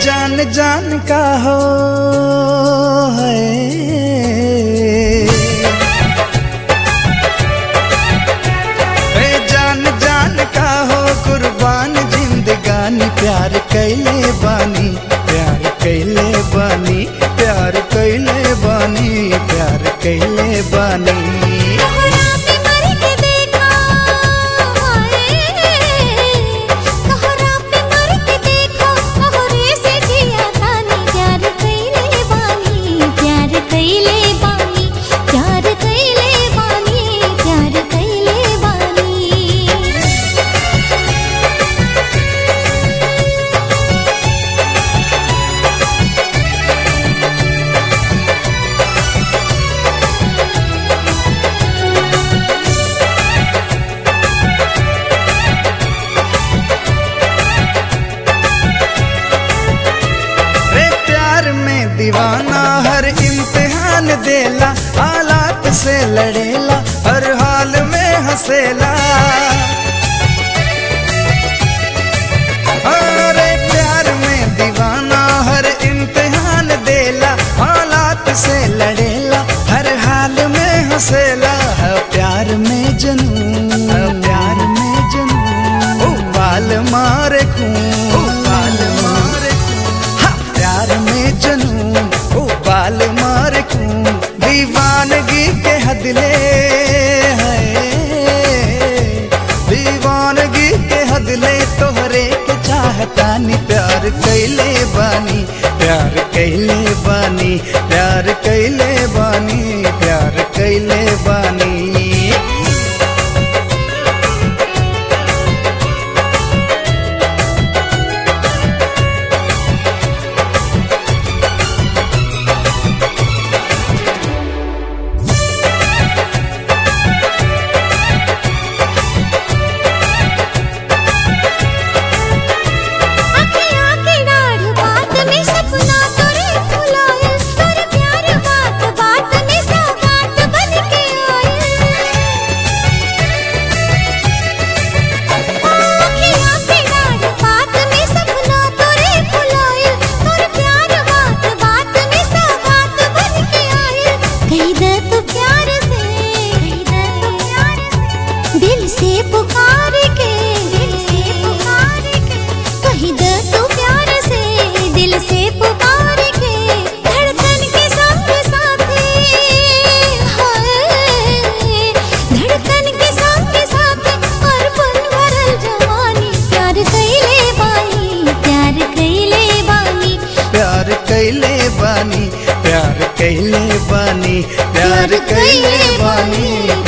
जान जान का हो है ए जान जान का हो कुर्बान जिंदगानी प्यार कैले बानी प्यार कैले बानी प्यार कैले बानी प्यार कैले बानी तोहरा पे मर के देखा तोहरा पे मर के देखा तोहरे से जिया तानी प्यार कइले बानी प्यार कइले बानी प्यार कइले बानी प्यार कइले बानी रे प्यार में दीवाना हर इम्तिहान देला हालात से लड़ेला हर हाल में हंसेला अरे प्यार में दीवाना हर इम्तिहान देला हालात से लड़ेला हर हाल में हंसेला है प्यार में जनून है प्यार में जनून ओ बाल मारे खून ओ बाल मारे खून हा, प्यार में जनून ओ बाल मारे खून दीवानगी के हदले है दीवानगी के हदले तोहरे के चाहतानी प्यार कैले बानी प्यार कैले बानी प्यार कैले बानी प्यार कैले बानी अखियाँ की डाढ़ बात में सपना तोरे फुलाए तोरे प्यार बात बात में सौगात बन के आए अखियाँ की डाढ़ बात में सपना तोरे फुलाए तोरे प्यार बात बात में सौगात बन के आए कही दे तू प्यार से कही दे तू प्यार से दिल से पुकार के दिल से पुकार के कही दे तू प्यार से दिल से पुकार के धड़कन के साथ साथे हाय धड़कन के साथ साथ और पल भरल जवानी प्यार कइले बानी प्यार कइले बानी प्यार कैले बानी प्यार कैले बानी प्यार कैले बानी